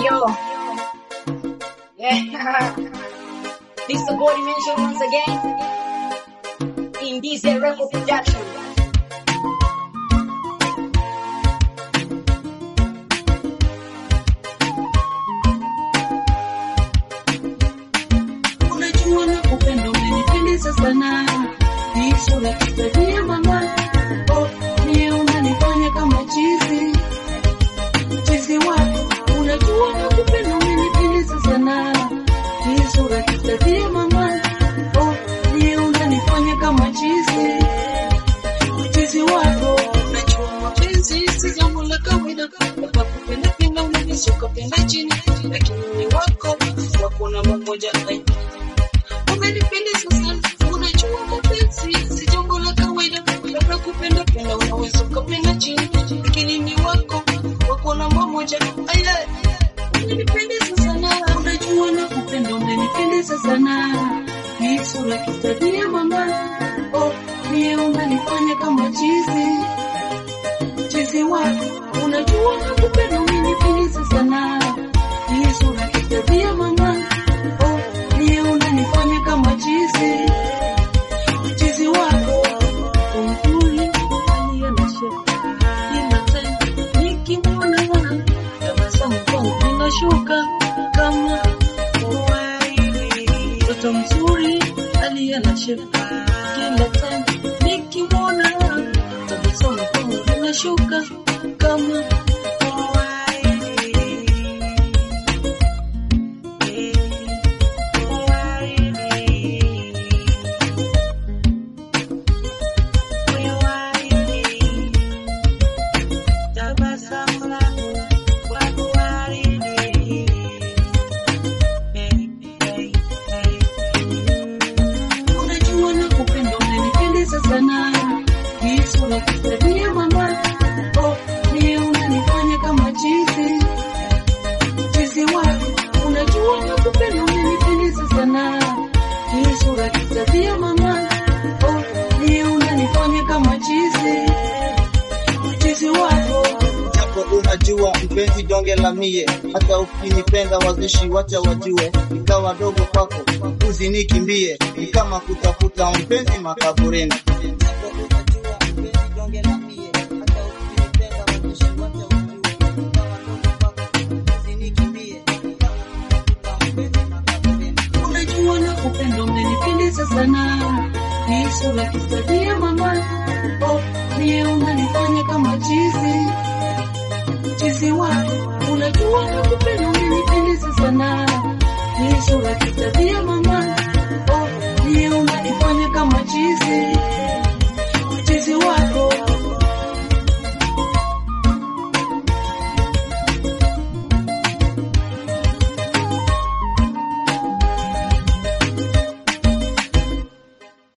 Yo. Yeah. this is the body mention once again. In this record production. Unajua na kupenda umenipendeza sana, hii sura kitabia mama, oh, ni unanifanya kama chizi chizi wako. Unajua na kupenda umenipendeza sana, hii sura kitabia mama, oh, ni unanifanya kama chizi chizi wako. Unajua mapenzi si jambo la kawaida, kwa kupenda penda unaweza ukapenda chini, lakini ni wako wako namba moja ai umenipendeza sana, unajua mapenzi si jambo la kawaida, labda kupenda penda unaweza ukapenda chini, lakini ni wako wako namba moja. Aya, umenipendeza sana, unajua na kupenda, umenipendeza sana, ni sura kitabia mama, oh, ni unanifanya kama chizi chizi wako, unajua na kupenda, umenipendeza sana, ni sura kitabia mama, oh, ni unanifanya kama chizi chizi wako umzuri aliye na shaka ila tena nikimwona tabasamu kwangu linashuka kama waridi. mtoto mzuri aliye na shaka kila tena nikimwona tabasamu kwangu linashuka kama waridi. Unajua na kupenda unanipendeza sana, hii sura kitabia mama, oh, ni unanifanya kama chizi chizi wako. Unajua na kupenda unanipendeza sana, hii sura kitabia mama, oh, ni unanifanya kama chizi chizi wako. Japo unajua mpenzi donge la mie, hata ukinipenda wazishi wacha wajue, ikawa dogo kwako uzinikimbie, ni kama kutafuta mpenzi makaburini. Japo unajua mpenzi donge la mie, hata ukinipenda wazishi wacha wajue, ikawa dogo kwako uzinikimbie, ni kama kutafuta mpenzi makaburini. Unajua na kupenda umenipendeza sana, hii sura kitabia mama, oh, ni unanifanya kama chizi chizi wako. Unajua na kupenda umenipendeza sana, hii sura kitabia mama,